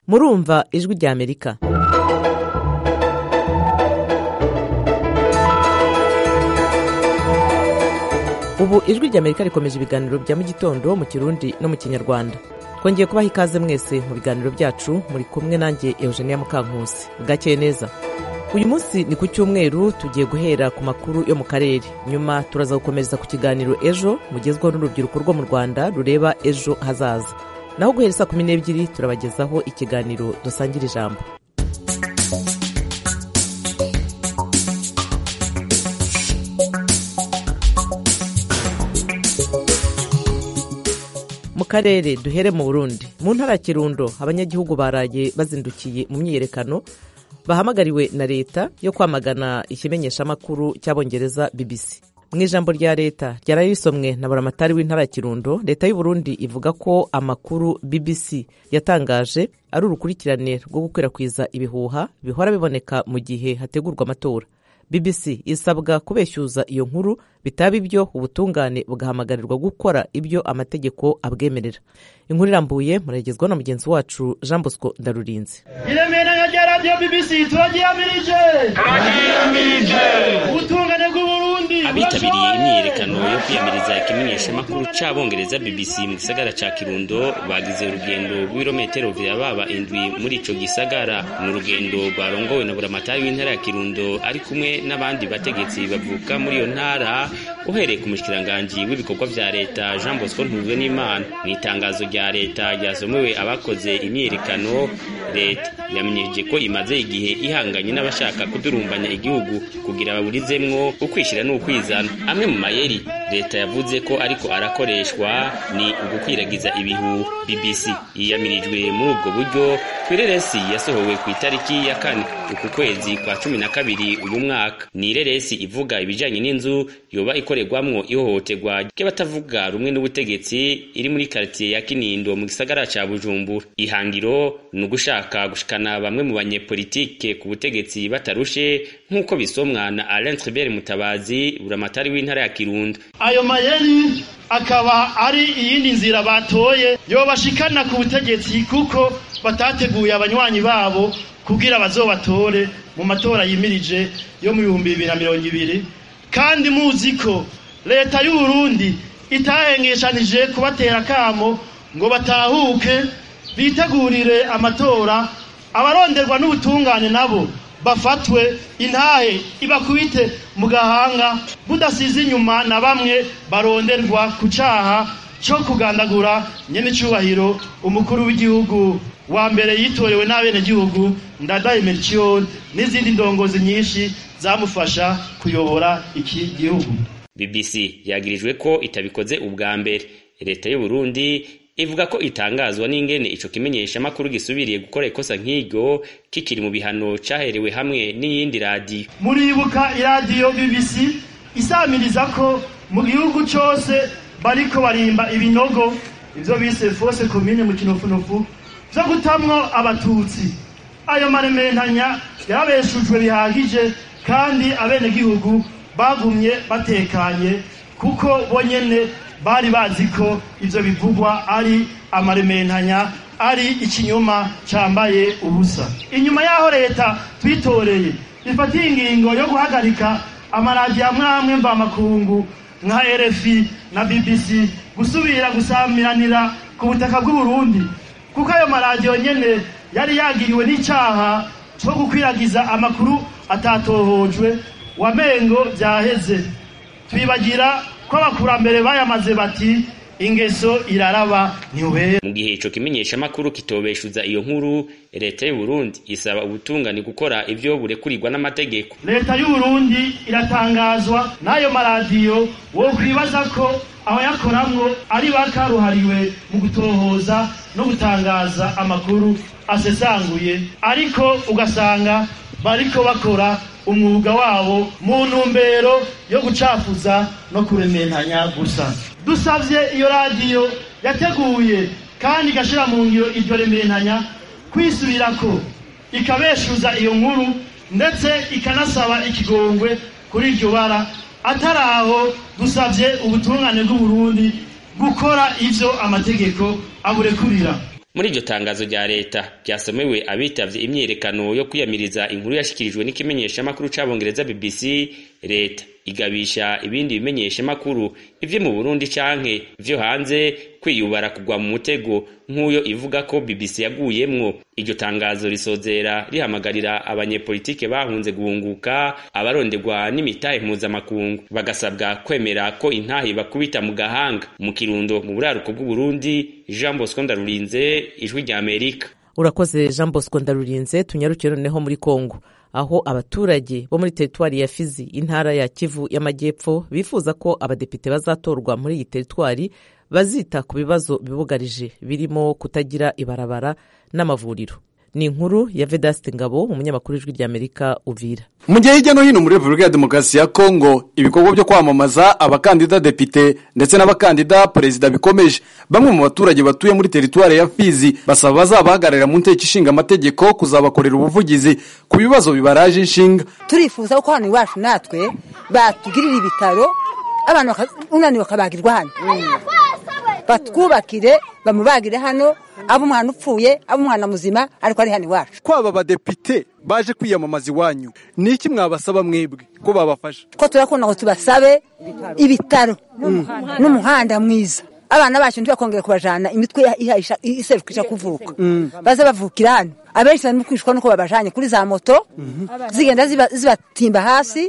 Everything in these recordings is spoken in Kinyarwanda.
murumva ijwi rya amerika ubu ijwi rya amerika rikomeje ibiganiro bya mu gitondo mu kirundi no mu kinyarwanda twongeye kubaha ikaze mwese mu biganiro byacu muri kumwe nanjye eugenia mukankusi bwakeye neza uyu munsi ni ku cyumweru tugiye guhera ku makuru yo mu karere nyuma turaza gukomereza ku kiganiro ejo mugezweho n'urubyiruko rwo mu rwanda rureba ejo hazaza naho guhera saa kumi n'ebyiri turabagezaho ikiganiro dusangira ijambo mu karere duhere mu burundi mu ntara ya kirundo abanyagihugu baraye bazindukiye mu myiyerekano bahamagariwe na leta yo kwamagana ikimenyeshamakuru cy'abongereza bbc mu ijambo rya leta ryari risomwe na buramatari w'intara ya kirundo leta y'u Burundi ivuga ko amakuru bbc yatangaje ari urukurikirane rwo gukwirakwiza ibihuha bihora biboneka mu gihe hategurwa amatora bbc isabwa kubeshyuza iyo nkuru bitaba ibyo ubutungane bugahamagarwa gukora ibyo amategeko abwemerera inkuru irambuye muragezwa na mugenzi wacu jean bosco ndarurinze iremera nka rya radiyo bibisi turagihamirije turagihamirije ubutungane bw'uburundi abitabiriye imyiyerekano yo kwiyamiriza ikimenyeshamakuru cy'abongereza bbc mu gisagara cya kirundo bagize urugendo rw'ibirometero baba indwi muri ico gisagara ni urugendo rwarongowe na buramatari w'intara ya kirundo ari kumwe n'abandi bategetsi bavuka muri iyo ntara uhereye ku mushikiranganji w'ibikorwa vya leta jean bosco ntuzwe n'imana mu itangazo rya leta ryasomewe abakoze imyiyerekano leta yamenyesheje ko imaze igihe ihanganye n'abashaka kudurumbanya igihugu kugira baburizemwo ukwishyira n'ukwizana amwe mu mayeri leta yavuze ko ariko arakoreshwa ni ugukwiragiza ibihu bbc yiyamirijwe muri ubwo buryo kwireresi yasohowe ku itariki ya kane uku kwezi kwa cumi na kabiri uyu mwaka ni ireresi ivuga ibijyanye n'inzu yoba ikorerwamwo ihohoterwa ry'abatavuga rumwe n'ubutegetsi iri muri karitsiye ya kinindo mu gisagara cya bujumbura ihangiro ni ugushaka gushikana bamwe mu banyepolitike ku butegetsi batarushe nk'uko bisomwa na alain tribert mutabazi buramatari w'intara ya kirundo ayo mayeri akaba ari iyindi nzira batoye yobashikana ku butegetsi kuko batateguye abanywanyi babo kugira bazobatore mu matora yimirije yo mu bihumbi bibiri na mirongo ibiri kandi muzi ko leta y'uburundi itahengeshanije kubatera akamo ngo batahuke bitegurire amatora abaronderwa n'ubutungane nabo bafatwe intahe ibakubite mu gahanga budasize inyuma na bamwe baronderwa ku cyaha cyo kugandagura nyen'icyubahiro umukuru w'igihugu wa mbere yitorewe n'abenegihugu ndadaye mericiyoni n'izindi ndongozi nyinshi zamufasha kuyobora iki gihugu bbc yagirijwe ko itabikoze ubwa mbere leta y'u Burundi ivuga ko itangazwa n'ingene ico kimenyeshamakuru gisubiriye gukora ikosa nk'iryo kikiri mu bihano cyaherewe hamwe n'iyindi radiyo muribuka iradiyo bbc isamiriza ko mu gihugu cyose bariko barimba ibinogo ivyo bise fose komine mu kinofunofu vyo gutamwo abatutsi ayo marementanya yarabeshujwe bihagije kandi abenegihugu bagumye batekanye kuko bonyene bari bazi ko ibyo bivugwa ari amarementanya ari ikinyoma cyambaye ubusa inyuma y'aho leta twitoreye bifatiye ingingo yo guhagarika amaradiyo amwe amwe mvamakungu nka rfi na bbc gusubira gusamiranira ku butaka bw'uburundi kuko ayo maradiyo nyine yari yagiriwe n'icyaha cyo gukwiragiza amakuru atatohojwe wamengo byaheze twibagira ko abakurambere bayamaze bati ingeso iraraba ntiwera mu gihe ico kimenyeshamakuru kitobeshuza iyo nkuru leta y'u Burundi isaba ubutungane gukora ibyo burekurirwa n'amategeko leta y'u Burundi iratangazwa n'ayo maradiyo wo kwibaza ko abayakoramwo ari bakaruhariwe mu gutohoza no gutangaza amakuru asesanguye ariko ugasanga bariko bakora umwuga wabo mu ntumbero yo gucafuza no kurementanya gusa dusabye iyo radiyo yateguye kandi igashyira mu ngiro iryo rementanya kwisubira ko ikabeshuza iyo nkuru ndetse ikanasaba ikigongwe kuri iryo bara atari aho dusabye ubutungane bw'uburundi gukora ibyo amategeko aburekurira muri iryo tangazo rya leta ryasomewe abitavye imyiyerekano yo kwiyamiriza inkuru yashikirijwe n'ikimenyeshamakuru c'abongereza bbc leta igabisha ibindi bimenyeshamakuru ivyo mu burundi canke ivyo hanze kwiyubara kugwa mu mutego nk'uyo ivuga ko bbc yaguyemwo iryo tangazo risozera rihamagarira abanyepolitike bahunze guhunguka abaronderwa n'imitahe mpuzamakungu bagasabwa kwemera ko intahe bakubita mu gahanga mu kirundo mu buraruko bw'uburundi jean bosco ndarurinze ijwi rya amerika urakoze jean bosco ndarurinze tunyarukire noneho muri kongo aho abaturage bo muri teritwari ya fizi intara ya kivu y'amajyepfo bifuza ko abadepite bazatorwa muri iyi teritwari bazita ku bibazo bibugarije birimo kutagira ibarabara n'amavuriro ni inkuru ya vedasite ngabo umunyamakuru w'ijwi ry'amerika uvira mu gihe hirya no hino muri repubulika ya demokarasi ya kongo ibikorwa byo kwamamaza abakandida depite ndetse n'abakandida perezida bikomeje bamwe mu baturage batuye muri teritwari ya fizi basaba bazabahagararira mu nteko ishinga amategeko kuzabakorera ubuvugizi ku bibazo bibaraje inshinga turifuza ko hano iwacu natwe batugirira ibitaro abantu unaniwe bakabagirwa hano batwubakire bamubagire hano aba umwana upfuye aba umwana muzima ariko ari hano iwacu kwaba abadepite baje kwiyamamaza iwanyu ni iki mwabasaba mwebwe ko babafasha ko turakunda ngo tubasabe ibitaro n'umuhanda mwiza abana bacu ntibakongere kubajyana imitwe iserukisha kuvuka baze bavukira hano abenshi barimo kwishwa nuko babajanye kuri za moto zigenda zibatimba hasi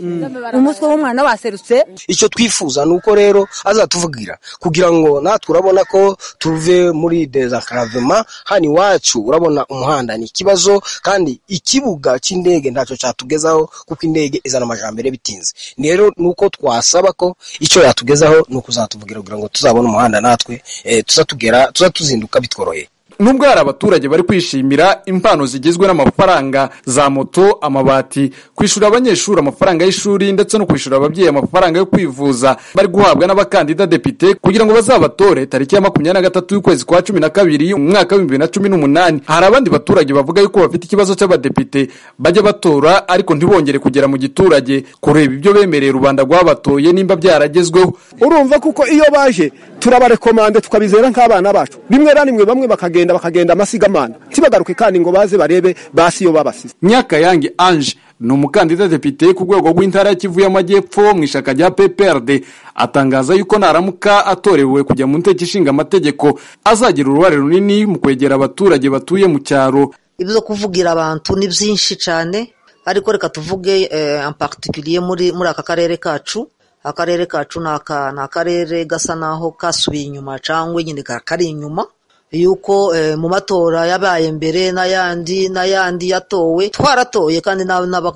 umutwe w'umwana waserutse icyo twifuza ni uko rero azatuvugira kugira ngo natwe urabona ko tuve muri desankaravema hano iwacu urabona umuhanda ni ikibazo kandi ikibuga cy'indege ntacyo cyatugezaho kuko indege izana amajambere bitinze rero ni uko twasaba ko icyo yatugezaho ni ukuzatuvugira kugira ngo tuzabone umuhanda natwe tuzatugera tuzatuzinduka bitworoheye nubwo hari abaturage bari kwishimira impano zigizwe n'amafaranga za moto amabati kwishyura abanyeshuri amafaranga y'ishuri ndetse no kwishyura ababyeyi amafaranga yo kwivuza bari guhabwa n'abakandida depite kugira ngo bazabatore tariki ya makumyabiri na gatatu y'ukwezi kwa cumi na kabiri umwaka w'ibihumbi bibiri na cumi n'umunani hari abandi baturage bavuga yuko bafite ikibazo cy'abadepite bajya batora ariko ntibongere kugera mu giturage kureba ibyo bemereye rubanda rwabatoye nimba byaragezweho urumva kuko iyo baje turabarekomande tukabizera nk'abana bacu rimwe na rimwe bamwe bakagenda bakagenda amasigamana ntibagaruke kandi ngo baze barebe basi iyo babasize nyakayange anje ni umukandida depite ku rwego rw'intara ya kivu y'amajyepfo mu ishaka rya pprd atangaza yuko naramuka atorewe kujya mu nteko ishinga amategeko azagira uruhare runini mu kwegera abaturage batuye mu cyaro ibyo kuvugira abantu ni byinshi cyane ariko reka tuvuge ampakitikiriye muri muri aka karere kacu akarere kacu ni akarere gasa naho kasubiye inyuma cyangwa nyine kari inyuma yuko mu matora yabaye mbere n'ayandi n'ayandi yatowe twaratoye kandi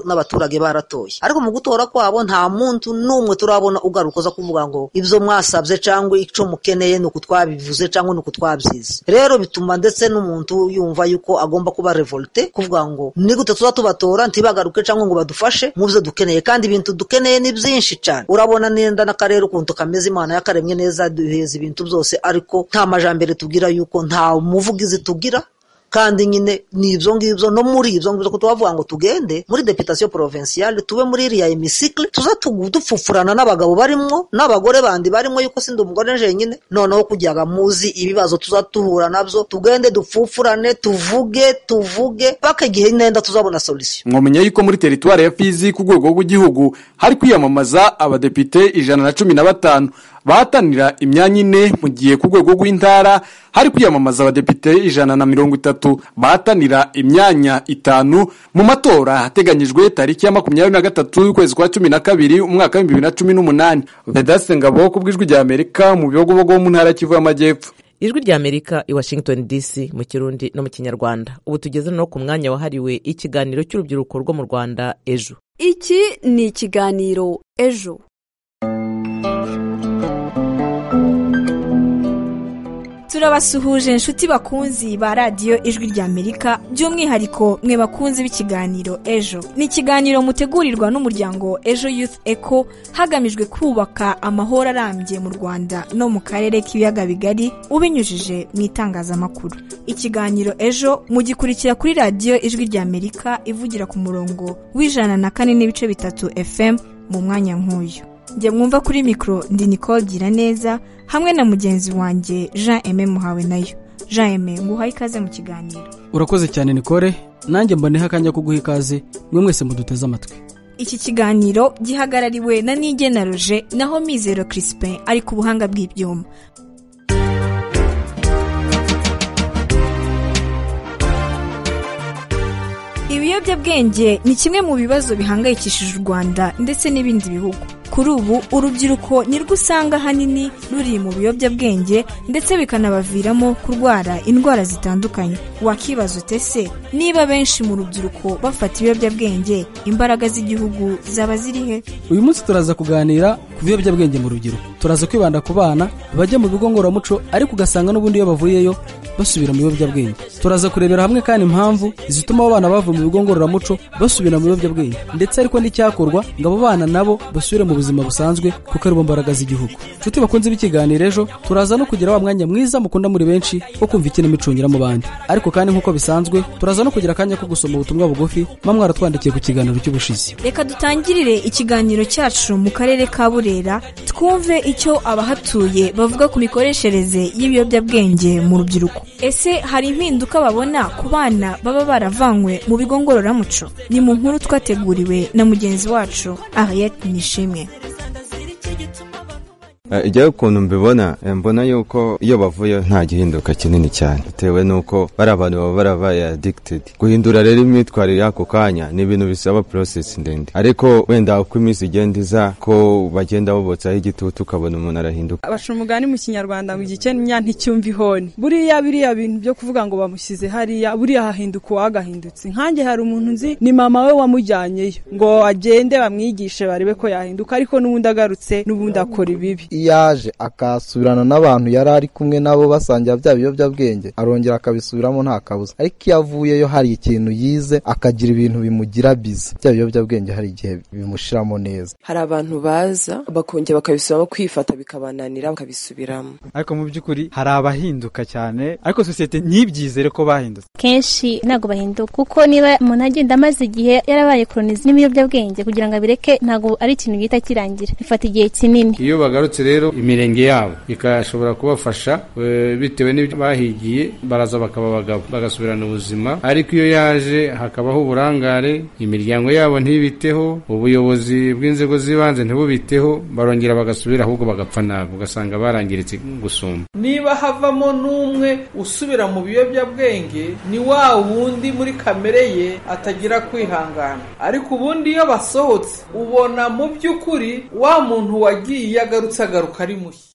n'abaturage baratoye ariko mu gutora kwabo nta muntu n'umwe turabona ugaruka uza kuvuga ngo ibyo mwasabye cyangwa icyo mukeneye ni uku twabivuze cyangwa ni uku twabyize rero bituma ndetse n'umuntu yumva yuko agomba kuba revolte kuvuga ngo ni gute tuba tubatora ntibagaruke cyangwa ngo badufashe mu byo dukeneye kandi ibintu dukeneye ni byinshi cyane urabona nenda n'akarere ukuntu kameze imana yakaremye neza duheza ibintu byose ariko nta majambere tubwira yuko nta umuvugizi tugira kandi nyine ni ibyo ngibyo no muri ibyo ngibyo ko tubavuga ngo tugende muri deputation provinciale tube muri iriya emisikiri tuza dupfupfurana n'abagabo barimo n'abagore bandi barimo yuko sindi umugore jenyine noneho kujyaga muzi ibibazo tuza duhura nabyo tugende dupfupfurane tuvuge tuvuge paka igihe nenda tuzabona solisiyo mwamenya yuko muri teritwari ya fizi ku rwego rw'igihugu hari kwiyamamaza abadepite ijana na cumi na batanu bahatanira imyanya ine mu gihe ku rwego rw'intara hari kwiyamamaza abadepite ijana na mirongo itatu bahatanira imyanya itanu mu matora hateganyijwe tariki ya makumyabiri na gatatu y'ukwezi kwa cumi na kabiri umwaka w'ibihumbi bibiri na cumi n'umunani vedaste ngabo ku bw'ijwi rya amerika mu bihogobogo mu ntara kivu y'amajyepfo ijwi rya amerika i washington dc mu kirundi no mu kinyarwanda ubu tugeze no ku mwanya wahariwe ikiganiro cy'urubyiruko rwo mu rwanda ejo iki ni ikiganiro ejo turabasuhuje inshuti bakunzi ba radiyo ijwi ry'amerika by'umwihariko mwe bakunzi b'ikiganiro ejo ni ikiganiro mutegurirwa n'umuryango ejo youth eco hagamijwe kubaka amahoro arambye mu rwanda no mu karere k'ibiyaga bigari ubinyujije mu itangazamakuru ikiganiro ejo mugikurikira kuri radiyo ijwi ry'amerika ivugira ku murongo w'ijana na kane n'ibice bitatu fm mu mwanya nk'uyu njye mwumva kuri mikoro ndi nicole gira neza hamwe na mugenzi wanjye jean eme muhawe nayo jean eme nguhaye ikaze mu kiganiro urakoze cyane nikore nanjye mboneho akanya ko guha ikaze mwe mwese muduteze amatwi iki kiganiro gihagarariwe na nigena roje naho mizero crispin ari ku buhanga bw'ibyuma ibiyobyabwenge ni kimwe mu bibazo bihangayikishije u rwanda ndetse n'ibindi bihugu kuri ubu urubyiruko nirwo usanga ahanini ruri mu biyobyabwenge ndetse bikanabaviramo kurwara indwara zitandukanye wakibaza ute se niba benshi mu rubyiruko bafata ibiyobyabwenge imbaraga z'igihugu zaba ziri he uyu munsi turaza kuganira ku biyobyabwenge mu rubyiruko turaza kwibanda ku bana bajya mu bigo ngororamuco ariko ugasanga n'ubundi iyo bavuyeyo basubira mu biyobyabwenge turaza kurebera hamwe kandi impamvu zituma abo bana bava mu bigo ngororamuco basubira mu biyobyabwenge ndetse ariko n'icyakorwa ngo abo bana nabo basubire mu buzima busanzwe kuko aribo mbaraga z'igihugu nshuti bakunze b'ikiganiro ejo turaza no kugira wa mwanya mwiza mukunda muri benshi wo kumva ikinamico mu bandi ariko kandi nk'uko bisanzwe turaza no kugira akanya ko gusoma ubutumwa bugufi muba mwaratwandikiye ku kiganiro cy'ubushizi reka dutangirire ikiganiro cyacu mu karere ka burera twumve icyo abahatuye bavuga ku mikoreshereze y'ibiyobyabwenge mu rubyiruko ese hari impinduka babona ku bana baba baravanywe mu bigo ngororamuco ni mu nkuru twateguriwe na mugenzi wacu ariyeti nishimwe igihe ukuntu mbibona mbona yuko iyo bavuye nta gihinduka kinini cyane bitewe n'uko bari abantu baba barabaye adikitedi guhindura rero imyitwarire y'ako kanya ni ibintu bisaba porosesi ndende ariko wenda uko iminsi igenda iza ko bagenda bobotsaho igitutu ukabona umuntu arahinduka abaca umugani mu kinyarwanda ngo igikeni nticyumva ihoni buriya biriya bintu byo kuvuga ngo bamushyize hariya buriya hahinduka uwagahindutse nkanjye hari umuntu nzi ni mama we wamujyanyeyo ngo agende bamwigishe barebe ko yahinduka ariko n'ubundi agarutse n'ubundi akora ibibi iyo aje akasubirana n'abantu yari ari kumwe nabo basangira bya biyobyabwenge arongera akabisubiramo nta kabuza ariko iyo avuyeyo hari ikintu yize akagira ibintu bimugira biza bya biyobyabwenge hari igihe bimushiramo neza hari abantu baza bakongera bakabisubiramo kwifata bikabananira bakabisubiramo ariko mu by'ukuri hari abahinduka cyane ariko sosiyete ntibyizere ko bahindutse kenshi ntabwo bahinduka kuko niba umuntu agenda amaze igihe yarabaye koronizi n'ibiyobyabwenge kugira ngo abireke ntabwo ari ikintu gihita kirangira bifata igihe kinini iyo bagarutse rero imirenge yabo ikashobora kubafasha bitewe n'ibyo bahigiye baraza bakaba abagabo bagasubirana ubuzima ariko iyo yaje hakabaho uburangare imiryango yabo ntibiteho ubuyobozi bw'inzego z'ibanze ntibubiteho barongera bagasubira ahubwo bagapfa nabi ugasanga barangiritse gusumba niba havamo n'umwe usubira mu biyobyabwenge ni wa wundi muri kamere ye atagira kwihangana ariko ubundi iyo basohotse ubona mu by'ukuri wa muntu wagiye agarutse agaruka ari mushya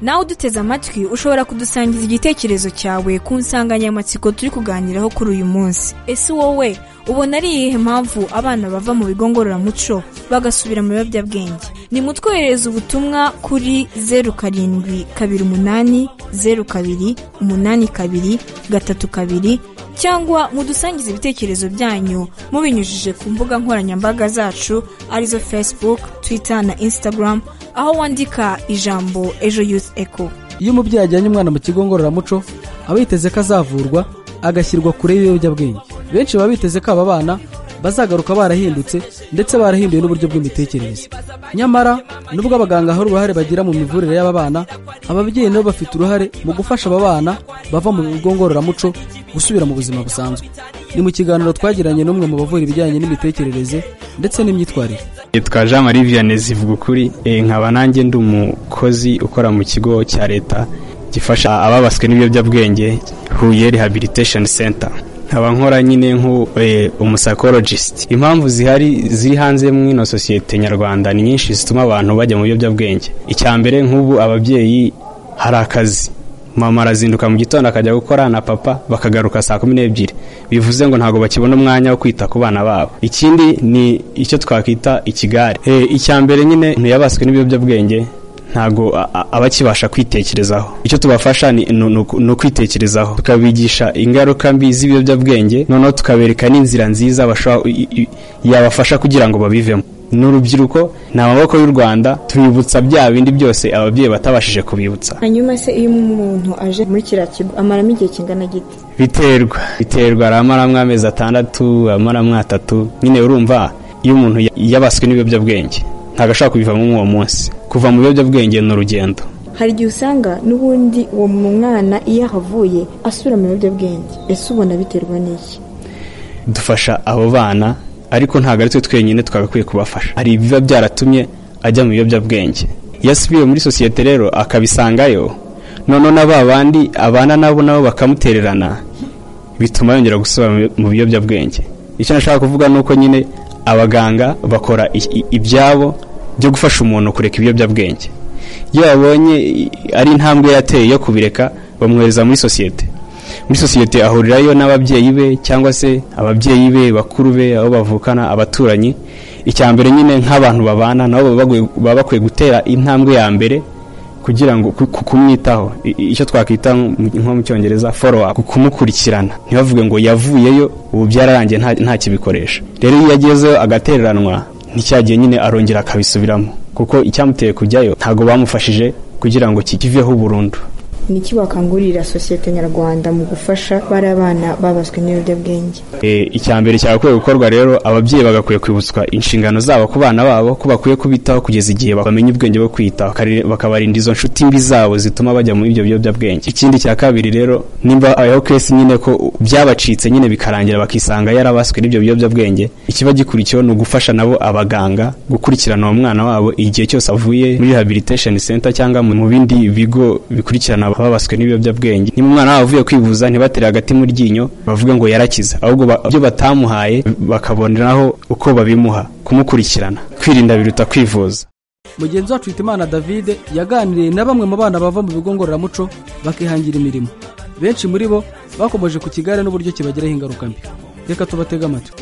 nawe uduteze amatwi ushobora kudusangiza igitekerezo cyawe ku nsanganyamatsiko turi kuganiraho kuri uyu munsi ese wowe ubona ari iyihe mpamvu abana bava mu bigo ngororamuco bagasubira mu biyobyabwenge ni mutwoherereza ubutumwa kuri zeru karindwi kabiri umunani zeru kabiri umunani kabiri gatatu kabiri cyangwa mudusangize ibitekerezo byanyu mubinyujije ku mbuga nkoranyambaga zacu arizo facebook twitter na instagram aho wandika ijambo ejo yuzi eko iyo umubyeyi ajyanye umwana mu kigo ngororamuco aba yiteze ko azavurwa agashyirwa kure y'ibiyobyabwenge benshi baba biteze ko aba bana bazagaruka barahindutse ndetse barahinduye n'uburyo bw'imitekerereze nyamara nubwo abaganga hari uruhare bagira mu mivurire y'aba bana ababyeyi nabo bafite uruhare mu gufasha aba bana bava mu bigo ngororamuco gusubira mu buzima busanzwe ni mu kiganiro twagiranye n'umwe mu bavura ibijyanye n'imitekerereze ndetse n'imyitwarire yitwa jean marie vianney zivuga ukuri nkaba nanjye ndi umukozi ukora mu kigo cya leta gifasha ababaswe n'ibiyobyabwenge huye rehabilitation center nkaba nkora nyine nk'umusakorojisiti impamvu zihari ziri hanze mw'ino sosiyete nyarwanda ni nyinshi zituma abantu bajya mu biyobyabwenge icya mbere nk'ubu ababyeyi hari akazi mama arazinduka mu gitondo akajya gukora na papa bakagaruka saa kumi n'ebyiri bivuze ngo ntabwo bakibona umwanya wo kwita ku bana babo ikindi ni icyo twakwita ikigare icya mbere nyine ntiyabaswe n'ibiyobyabwenge ntabwo abakibasha kwitekerezaho icyo tubafasha ni ukwitekerezaho tukabigisha ingaruka mbi z'ibiyobyabwenge noneho tukabereka n'inzira nziza yabafasha kugira ngo babivemo n'urubyiruko ni amaboko y'u rwanda tubibutsa bya bindi byose ababyeyi batabashije kubibutsa hanyuma se iyo umuntu aje muri kiriya kigo amaramo igihe kingana giti biterwa biterwa aramaramo amezi atandatu amaramo atatu nyine urumva iyo umuntu yabaswe n'ibiyobyabwenge ntabwo ashobora kubivamo uwo munsi kuva mu biyobyabwenge ni urugendo hari igihe usanga n'ubundi uwo mwana iyo ahavuye asubira mu biyobyabwenge ese ubona biterwa n'iki dufasha abo bana ariko ntabwo ari twe twenyine twagakwiye kubafasha hari ibiba byaratumye ajya mu biyobyabwenge iyo asubiye muri sosiyete rero akabisangayo noneho na ba bandi abana nabo nabo bakamutererana bituma yongera gusubira mu biyobyabwenge icyo nashaka kuvuga ni uko nyine abaganga bakora i- i- ibyabo byo gufasha umuntu kureka ibiyobyabwenge iyo babonye i- ari intambwe yateye yo kubireka bamwohereza muri sosiyete muri sosiyete ahurirayo n'ababyeyi be cyangwa se ababyeyi be bakuru be abo bavukana abaturanyi icya mbere nyine nk'abantu babana nabo baba bagwe- baba bakwiye gutera intambwe ya mbere kugira ngo ku- ku- kumwitaho I- i- icyo twakwita mu- nko mu cyongereza follow up kumukurikirana ntibavuge ngo yavuyeyo ubu byararangiye nta- ntakibikoresha rero iyo yagezeyo agatereranwa nticyagiye nyine arongera akabisubiramo kuko icyamuteye kujyayo ntabwo bamufashije kugira ngo kikiveho burundu niki wakangurira sosiyete nyarwanda mu gufasha bariya bana babaswe n'ibiyobyabwenge E, icya mbere cyagakwiye gukorwa rero ababyeyi bagakwiye kwibutswa inshingano zabo ku bana babo ko bakwiye kubitaho kugeza igihe bamenya ubwenge bwo kwitaho bakari- bakabarinda izo nshuti mbi zabo zituma bajya muri ibyo biyobyabwenge ikindi cya kabiri rero nimba aho kesi nyine ko byabacitse nyine bikarangira bakisanga yarabaswe n'ibyo biyobyabwenge ikiba gikurikiyeho ni ugufasha nabo abaganga gukurikirana uwo mwana wabo igihe cyose avuye muri rehabilitation center cyangwa mu bindi bigo bikurikirana ababaswe n'ibiyobyabwenge niba umwana wabo avuye kwivuza ntibatere hagati mu ryinyo bavuge ngo yarakize ahubwo ba- ibyo batamuhaye bakaboneraho uko babimuha kumukurikirana kwirinda biruta kwivuza mugenzi wacu Hitimana David yaganiriye na bamwe mu bana bava mu bigo ngororamuco bakihangira imirimo benshi muri bo bakomeje ku kigare n'uburyo kibagiraho ingaruka mbi reka tubatege amatwi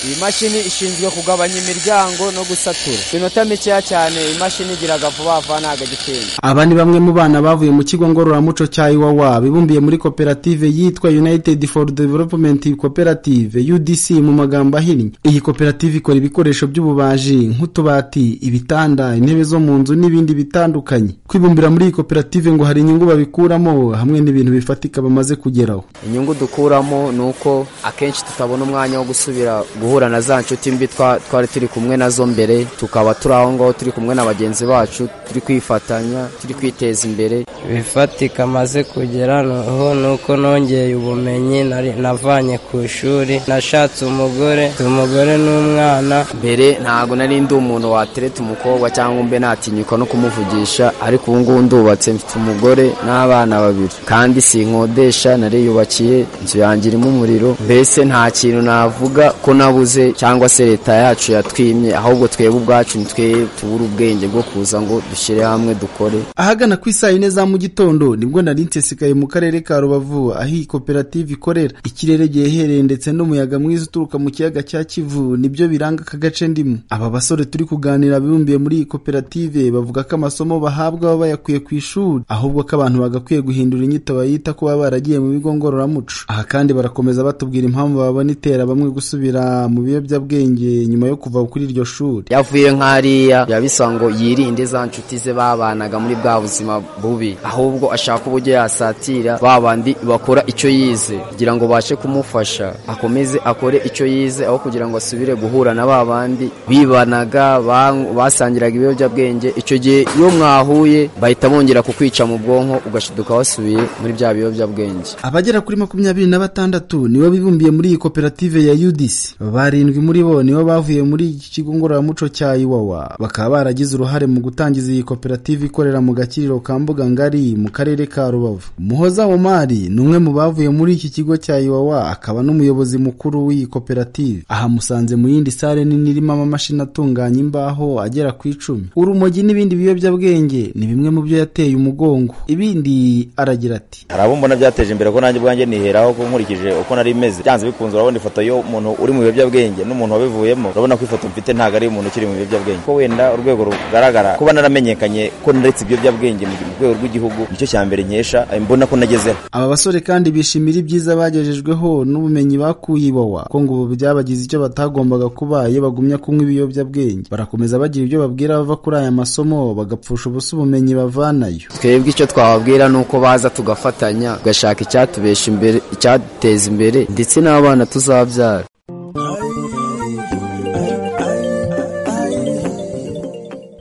iyi mashini ishinzwe kugabanya imiryango no gusatura ku minota mikeya cyane iyi mashini igira vuba vuba ntabwo agitinda aba ni bamwe mu bana bavuye mu kigo ngororamuco cya iwawa bibumbiye muri koperative yitwa united for development cooperative udc mu magambo ahinnye iyi koperative ikora ibikoresho by'ububaji nk'utubati ibitanda intebe zo mu nzu n'ibindi bitandukanye kwibumbira muri iyi koperative ngo hari inyungu babikuramo hamwe n'ibintu bifatika bamaze kugeraho inyungu dukuramo ni uko akenshi tutabona umwanya wo gusubira guhura na za nshuti mbi twa- twari turi kumwe nazo mbere tukaba turi aho ngaho turi kumwe na bagenzi bacu turi kwifatanya turi kwiteza imbere ibifatika amaze kugera noneho ni uko nongeye ubumenyi nari- navanye ku ishuri nashatse umugore umugore n'umwana mbere ntabwo nari ndi umuntu watereta umukobwa cyangwa mbe natinyuka no kumuvugisha ariko ubu ngubu ndubatse mfite umugore n'abana babiri kandi sinkodesha nariyubakiye inzu yanjye irimo umuriro mbese nta kintu navuga ko nabuze cyangwa se leta yacu yatwimye ahubwo twebwe ubwacu ni twe tubura ubwenge bwo kuza ngo dushyire hamwe dukore ahagana ku isaa yine za mu gitondo nibwo nari nsesekaye mu karere ka rubavu aho iyi koperative ikorera ikirere gihehereye ndetse n'umuyaga mwiza uturuka mu kiyaga cya kivu nibyo biranga aka gace ndimo aba basore turi kuganira bibumbiye muri iyi koperative bavuga ko amasomo bahabwa baba bayakuye ku ishuri ahubwo ko abantu bagakwiye guhindura inyito bayita ko baba baragiye mu bigo ngororamuco aha kandi barakomeza batubwira impamvu babona itera bamwe gusubira mu biyobyabwenge nyuma yo kuva kuri iryo shuri yavuye nk'ariya yabisa ngo yirinde za nshuti ze babanaga muri bwa buzima bubi ahubwo ashaka uburyo yasatira ba bandi bakora icyo yize kugira ngo bashe kumufasha akomeze akore icyo yize aho kugira ngo asubire guhura na ba bandi bibanaga ba- basangiraga ibiyobyabwenge icyo gihe iyo mwahuye bahita bongera kukwica mu bwonko ugashiduka wasubiye muri bya biyobyabwenge abagera kuri makumyabiri na batandatu nibo bibumbiye muri iyi koperative ya udc barindwi muri bo nibo bavuye muri iki kigo ngororamuco cya iwawa bakaba baragize uruhare mu gutangiza iyi koperative ikorera mu gakiriro ka mbuga ngari mu karere ka rubavu muhoza omari ni umwe mu bavuye muri iki kigo cya iwawa akaba n'umuyobozi mukuru w'iyi koperative aha musanze mu yindi sare nini irimo amamashini atunganya imbaho agera ku icumi urumogi n'ibindi biyobyabwenge ni bimwe mu byo yateye umugongo ibindi aragira ati hari abo mbona byateje imbere ko nanjye ubwanjye niheraho ko nkurikije uko nari meze byanze bikunze urabona ifoto y'umuntu uri mu biyobyabwenge n'umuntu wabivuyemo urabona ko ifoto mfite ntabwo ari umuntu ukiri mu biyobyabwenge ko wenda urwego rugaragara kuba naramenyekanye ko naretse ibiyobyabwenge mu rwego rw'igihugu nicyo cya mbere nkesha mbona ko nagezeho aba basore kandi bishimira ibyiza bagejejweho n'ubumenyi bakuye iwawa ko ngo ubu byabagize icyo batagombaga kuba iyo bagumya kunywa ibiyobyabwenge barakomeza bagira ibyo babwira abava kuri aya masomo bagapfusha ubusa ubumenyi bavanayo twebwe icyo twababwira ni uko baza tugafatanya tugashaka icyatubesha imbere icyaduteza imbere ndetse n'abana tuzabyara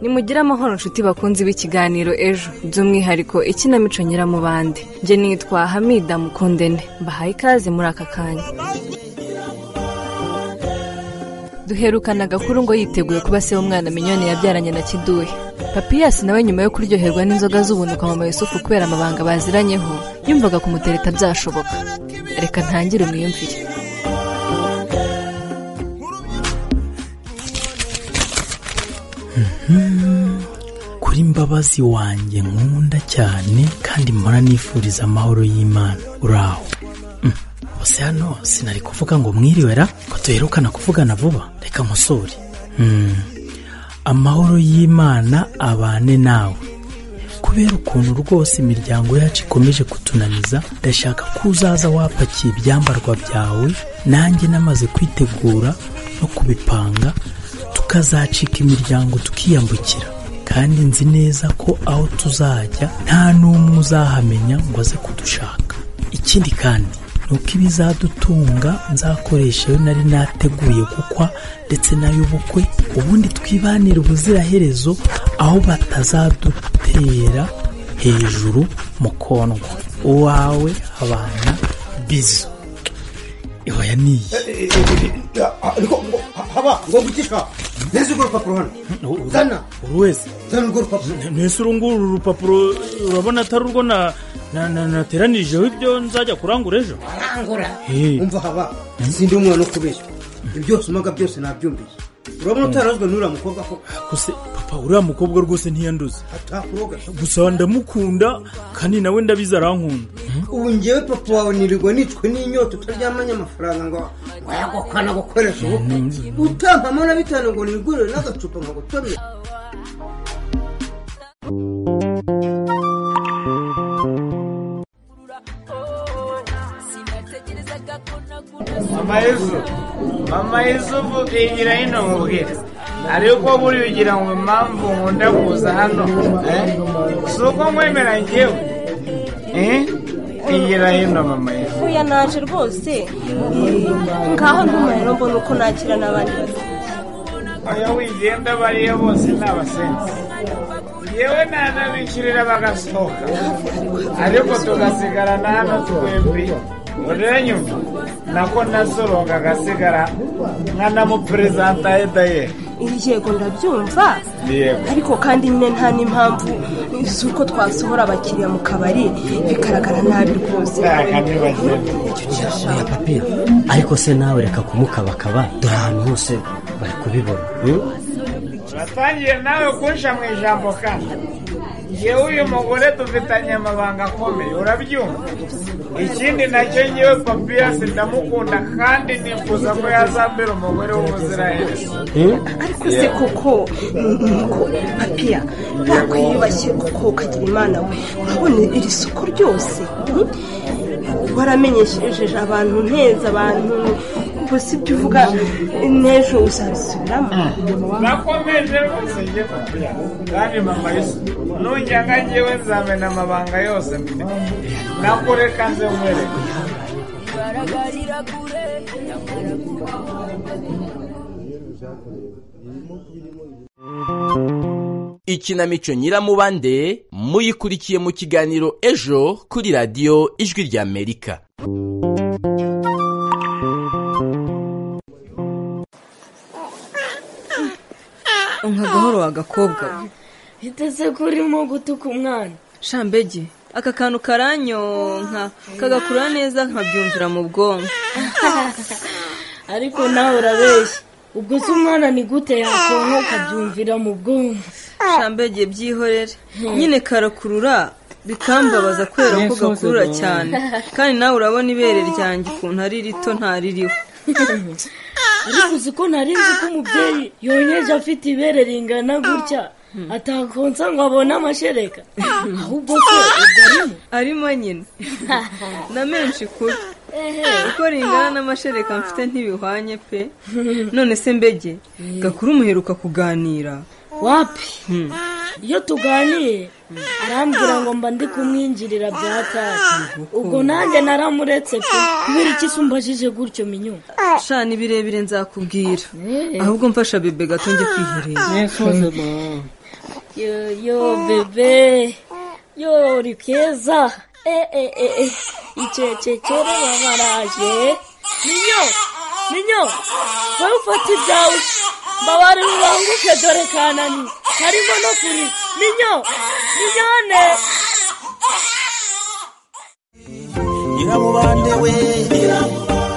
nimugire amahoro nshuti bakunzi b'ikiganiro ejo by'umwihariko ikinamico nyiramubande njye nitwa hamida mukundene mbahaye ikaze muri aka kanya duherukana agakuru ngo yiteguye kuba se w'umwana minyoni yabyaranye na kiduhe papiyasi nawe nyuma yo kuryoherwa n'inzoga z'ubunuka mama yusufu kubera amabanga baziranyeho yumvaga kumutereta byashoboka reka ntangire umwiyumvire kuri mbabazi wanjye nkunda cyane kandi mpora nifuriza amahoro y'imana uraho Mm. bose hano sinari kuvuga ngo mwiriwe ra ko duherukana kuvugana vuba reka nkosore Mm. amahoro y'imana abane nawe kubera ukuntu rwose imiryango yacu ikomeje kutunaniza ndashaka ko uzaza wapakiye ibyambarwa byawe nanjye namaze kwitegura no kubipanga tukazacika imiryango tukiyambukira kandi nzi neza ko aho tuzajya nta n'umwe uzahamenya ngo aze kudushaka ikindi kandi ni uko ibizadutunga nzakoresha iyo nari nateguye gukwa ndetse n'ay'ubukwe ubundi twibanire ubuziraherezo aho batazadutera hejuru mu kondwa uwawe abana bizu ihoya niyi haba ngo gutisha neza urwo rupapuro hano zana buri wese zana urwo rupapuro mbese uru nguru uru rupapuro urabona atari urwo na- na- na- nateranijeho ibyo nzajya kurangura ejo arangura umva haba sindi umwana wo kubeshya ibyo usomaga byose nabyumvise urabona utarazwe n'uriya mukobwa ko gusa papa uriya mukobwa rwose ntiyanduze atakuroga gusa ndamukunda kandi nawe ndabizi arankunda ubu njyewe papa wawe nirirwa nitwe n'inyota utaryamanye amafaranga ngo wayagokana gukoresha ubukwe utampamo na bitanu ngo nigurire n'agacupa nkagutomera mama yezu mama yezu vuga igira hino mubwire ariko buri ugira ngo impamvu nkunda kuza hano eh? si uko nkwemera njyewe eh? igira hino mama yezu uya naje rwose ngaho ntumuriro mbona uko nakira n'abandi oya wigenda bariya bose ni abasenzi yewe nanabishyurira bagasohoka ariko tugasigarana hano twembi uranyumva nako nasoronga agasigara nkanamuperezanta edaye iri yego ndabyumva yego ariko kandi nyine nta n'impamvu z'uko twasohora abakiriya mu kabari bigaragara nabi rwose oya papi ariko se nawe reka kumukabakaba dore ahantu hose bari kubibona uratangiye nawe kunsha mu ijambo kandi yewe uyu mugore dufitanye amabanga akomeye urabyumva ikindi nacyo ngewe papiyasi ndamukunda kandi nifuza ko yazambera umugore w'umuziranenge ariko se koko nuko papiya nakwiyubashye kuko ukagira imana we urabona iri soko ryose hmm? waramenyesheje abantu nteza abantu gusa ibyo uvuga n'ejo uzabisubiramo nakomeje rwose njye papiya kandi mama yesu nujyaga ngewe nzamena amabanga yose mfite nakureka nze nkwereke ikinamico nyiramubande muyikurikiye mu kiganiro ejo kuri radiyo ijwi ry'amerika nka gahoro wa gakobwa we. biteze ko urimo gutuka umwana shambege aka kantu karanyonka kagakura neza nkabyumvira mu bwonko ariko nawe urabeshya ubwo se umwana ni gute yakonka ukabyumvira mu bwonko shambege byihorere nyine karakurura bikambabaza kubera ko gakurura cyane kandi nawe urabona ibere ryanjye ukuntu ari rito ntaririho ariko uzi ko nari nzi ko umubyeyi yonyeje afite ibere ringana gutya atakonsa ngo abone amashereka ahubwo ko ubwo arimo arimo nyine na menshi kuri uko ringana n'amashereka mfite ntibihwanye pe none se mbege gakuru muheruka kuganira wapi iyo tuganiye arambwira ngo mba ndi kumwinjirira bya tasi ubwo nanjye naramuretse pe kubera iki se umbajije gutyo minyu sha ni birebire nzakubwira ahubwo mfasha bebe gato njye kwiherera yo yo bebe yo uri keza eh eh eh eh icecekere babaraje ninyo ninyo wowe ufata ibyawe mbabare ubanguke dore kanani harimo no kuri ninyo ninyone nyiramubande we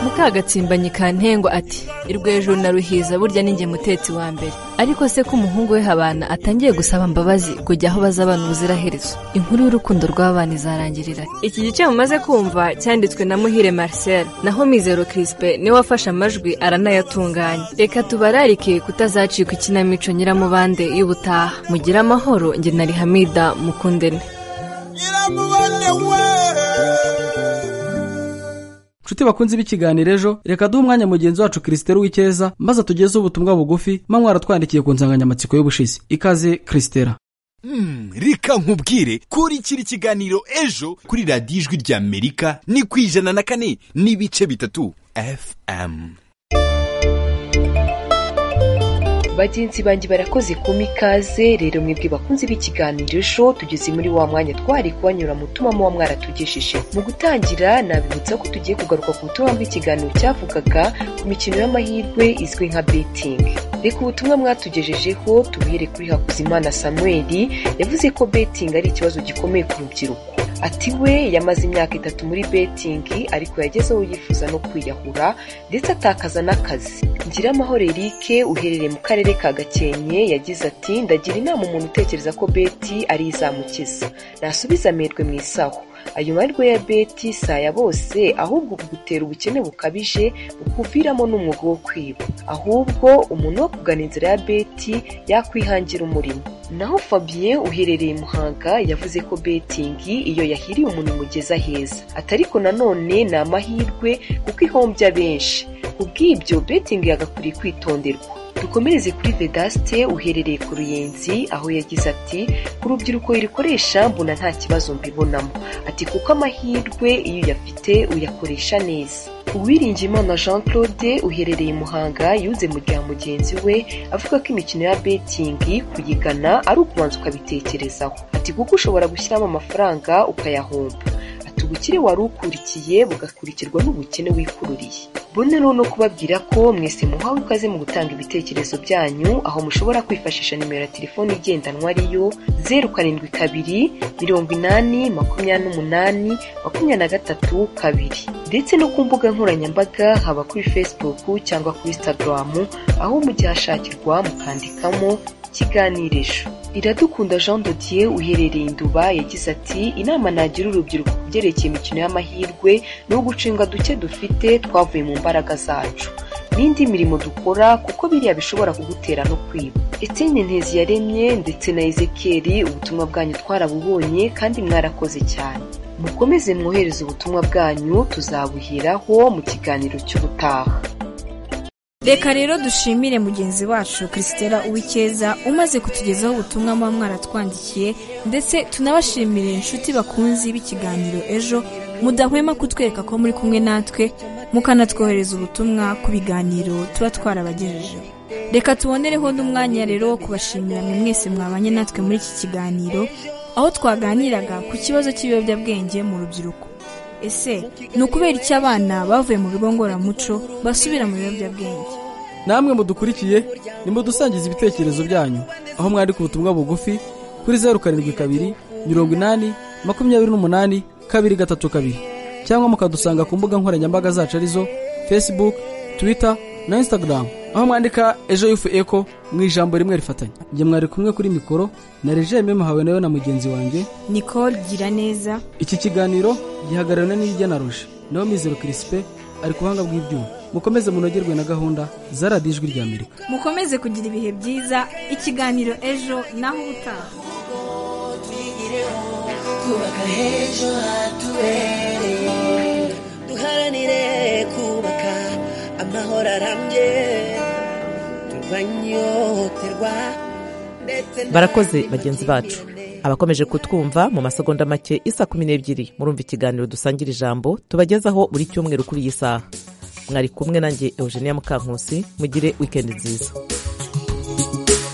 mukagatsimbanyi ka ntengwa ati irwo hejuru na ruhiza burya ni njye mutetsi wa mbere ariko se ko umuhungu we habana atangiye gusaba mbabazi kujya aho bazabana ubuziraherezo inkuru y'urukundo rw'abana izarangirira iki gice mumaze kumva cyanditswe na muhire marcel naho mizero crispe niwe wafashe amajwi aranayatunganya reka tubararike kutazacika ikinamico nyiramubande y'ubutaha mugire amahoro njye na rihamida mukundene nshuti bakunze b'ikiganiro ejo reka duhe umwanya mugenzi wacu kirisiteri w'icyeza maze atugezeho ubutumwa bugufi mba mwaratwandikiye ku nsanganyamatsiko y'ubushize ikaze kirisitera reka nkubwire kuri kiri kiganiro ejo kuri radiyo ijwi rya amerika ni ku ijana na kane n'ibice bitatu fm bagenzi banjye barakoze kuma ikaze rero mwebwe bakunze b'ikiganiro ejo tugeze muri wa mwanya twari kubanyura mu tuma muba mwaratugejeje mu gutangira nabibutsa ko tugiye kugaruka ku butumwa bw'ikiganiro cyavugaga ku mikino y'amahirwe izwi nka betingi reka ubutumwa mwatugejejeho tubuhere kuri hakuzimana samuel yavuze ko betingi ari ikibazo gikomeye ku rubyiruko ati we yamaze imyaka itatu muri betingi ariko yagezeho yifuza no kwiyahura ndetse atakaza n'akazi ngira amahoro erike uherereye mu karere ka gakenke yagize ati ndagira inama umuntu utekereza ko beti ari izamukiza nasubiza amerwe mu isaho ayo mahirwe ya beti si aya bose ahubwo kugutera ubukene bukabije bukuviramo n'umwuga wo kwiba ahubwo umuntu wo kugana inzira ya beti yakwihangira umurimo naho fabien uherereye muhanga yavuze ko betingi iyo yahiriye umuntu imugeza heza atariko nanone ni amahirwe kuko ihombya benshi kubw'ibyo betingi yagakwiriye kwitonderwa dukomereze kuri vedaste uherereye ku ruyenzi aho yagize ati ku rubyiruko irikoresha mbona nta kibazo mbibonamo ati kuko amahirwe iyo uyafite uyakoresha neza uwiringiyimana jean claude uherereye muhanga yuze mu rya mugenzi we avuga ko imikino ya betingi kuyigana ari ukubanza ukabitekerezaho ati kuko ushobora gushyiramo amafaranga ukayahomba ubukire wari ukurikiye bugakurikirwa n'ubukene wikururiye bonero no kubabwira ko mwese muhawe ikaze mu gutanga ibitekerezo byanyu aho mushobora kwifashisha nimero ya telefoni igendanwa ariyo zeru karindwi kabiri mirongo inani makumyabiri n'umunani makumyabiri na gatatu kabiri ndetse no ku mbuga nkoranyambaga haba kuri facebook cyangwa kuri instagram aho mujya hashakirwa mukandikamo ikiganirisho iradukunda jean dodier uherereye induba yagize ati inama nagira urubyiruko ku byerekeye imikino y'amahirwe ni ugucenga duke dufite twavuye mu mbaraga zacu n'indi mirimo dukora kuko biriya bishobora kugutera no kwiba eteni ntezi yaremye ndetse na ezekeri ubutumwa bwanyu twarabubonye kandi mwarakoze cyane mukomeze mwohereze ubutumwa bwanyu tuzabuheraho mu kiganiro cy'ubutaha reka rero dushimire mugenzi wacu kirisitera uwikeza umaze kutugezaho ubutumwa muba mwaratwandikiye ndetse tunabashimire inshuti bakunzi b'ikiganiro ejo mudahwema kutwereka ko muri kumwe natwe mukanatwohereza ubutumwa ku biganiro tuba twarabagejejeho reka tubonereho n'umwanya rero wo kubashimira mwe mwese mwabanye natwe muri iki kiganiro aho twaganiraga ku kibazo cy'ibiyobyabwenge mu rubyiruko ese ni ukubera icyo abana bavuye mu bigo ngororamuco basubira mu biyobyabwenge namwe mudukurikiye nimudusangiza ibitekerezo byanyu aho mwari ku butumwa bugufi kuri zeru karindwi kabiri mirongo inani makumyabiri n'umunani kabiri gatatu kabiri cyangwa mukadusanga ku mbuga nkoranyambaga zacu arizo facebook twitter na instagram aho mwandika ejo yufu eko mu ijambo rimwe rifatanya njye mwari kumwe kuri mikoro na regime muhawe nawe na mugenzi wanjye nicole gira neza iki kiganiro gihagarariwe n'irya na ruje nawe mizero kirisipe ari ku buhanga bw'ibyuma mukomeze munogerwe na gahunda za radiyo ijwi rya amerika mukomeze kugira ibihe byiza ikiganiro ejo naho ubutaha twubaka h'ejo hatubereye duharanire kubaka amahoro arambye turwanyoterwa barakoze bagenzi bacu abakomeje kutwumva mu masegonda make isa kumi n'ebyiri murumva ikiganiro dusangira ijambo tubagezaho buri cyumweru kuri iyi saha mwari kumwe nanjye eugenia mukankusi mugire wikendi nziza